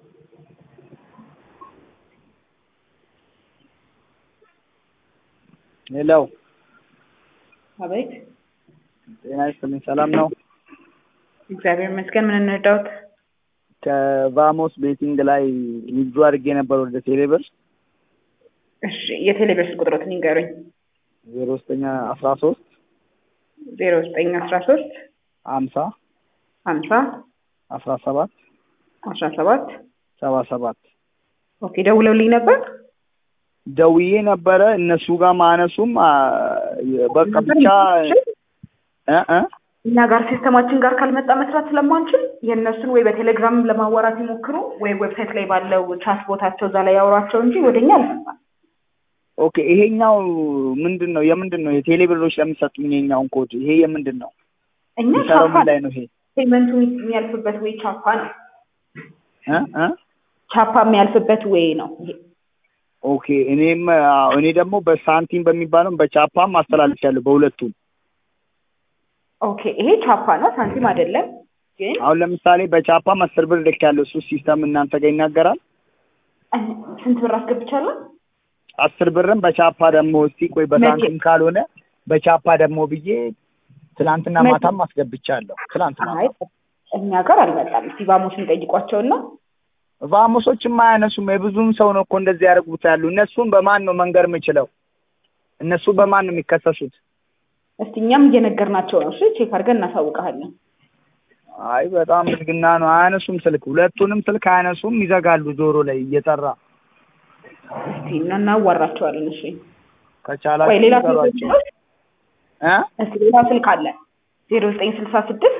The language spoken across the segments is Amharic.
ሄሎ አቤት። ጤና ይስጥልኝ። ሰላም ነው? እግዚአብሔር ይመስገን። ምን እንርዳውት? ከቫሞስ ቤቲንግ ላይ ንግዱ አድርጌ ነበር ወደ ቴሌብር እሺ፣ የቴሌብር ስልክ ቁጥሮትን ይንገሩኝ። ዜሮ ዘጠኝ አስራ ሶስት ዜሮ ዘጠኝ አስራ ሶስት ሀምሳ ሀምሳ አስራ ሰባት አስራ ሰባት ሰባ ሰባት ኦኬ። ደውለውልኝ ነበር። ደውዬ ነበረ እነሱ ጋር ማነሱም አ፣ በቃ ብቻ እ እ እኛ ጋር ሲስተማችን ጋር ካልመጣ መስራት ስለማንችል የእነሱን ወይ በቴሌግራም ለማዋራት ይሞክሩ ወይ ዌብሳይት ላይ ባለው ቻት ቦታቸው እዛ ላይ ያወሯቸው እንጂ ወደኛ አልመጣም። ኦኬ ይሄኛው ምንድን ነው የምንድን ነው የቴሌብሮች ለሚሰጡኝ ይሄኛውን ኮድ ይሄ የምንድን ነው እኛ የሚሰራው ቻፓ ምን ላይ ነው ይሄ ፔመንቱ የሚያልፍበት ወይ ቻፓ ነው። እ እ ቻፓ የሚያልፍበት ወይ ነው ይሄ። ኦኬ እኔም አዎ፣ እኔ ደግሞ በሳንቲም በሚባለው በቻፓም አስተላልፊያለሁ በሁለቱም ኦኬ ይሄ ቻፓ ነው፣ ሳንቲም አይደለም። ግን አሁን ለምሳሌ በቻፓም አስር ብር ልኬያለሁ እሱ ሲስተም እናንተ ጋር ይናገራል እን- ስንት ብር አስገብቻለሁ? አስር ብርም በቻፓ ደግሞ እስቲ ቆይ በሳንቲም ካልሆነ በቻፓ ደግሞ ብዬ ትናንትና መቼ? ማታም አስገብቻለሁ ትናንትና አይ እኛ ጋር አልመጣም። እስቲ ቫሞስን ጠይቋቸውና ቫሞሶችም አያነሱም የብዙም ሰው ነው እኮ እንደዚህ ያደርጉት ያሉ እነሱን በማን ነው መንገር የምችለው እነሱ በማን ነው የሚከሰሱት እስቲ እኛም እየነገርናቸው ነው። እሺ ቼክ አድርገን እናሳውቀሃለን። አይ በጣም ብልግና ነው አያነሱም ስልክ ሁለቱንም ስልክ አያነሱም ይዘጋሉ ጆሮ ላይ እየጠራ እስቲ እና እናዋራቸዋለን። እሺ ወይ ከቻላችሁ ሌላ ንገሯቸው ስልክ እ እስቲ ሌላ ስልክ አለ ዜሮ ዘጠኝ ስልሳ ስድስት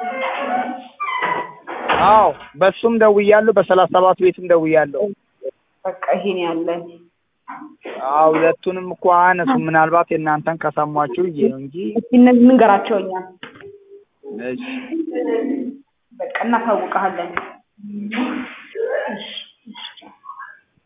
አዎ በሱም ደውያለሁ በሰላሳ ሰባት ቤትም ደውያለሁ በቃ ይሄን ያለን አዎ ሁለቱንም እኮ አያነሱም ምናልባት የእናንተን ከሰሟችሁ ብዬ ነው እንጂ እስቲ እነዚህ ንገራቸው። እኛ እሺ በቃ እናሳውቀሃለን። እሺ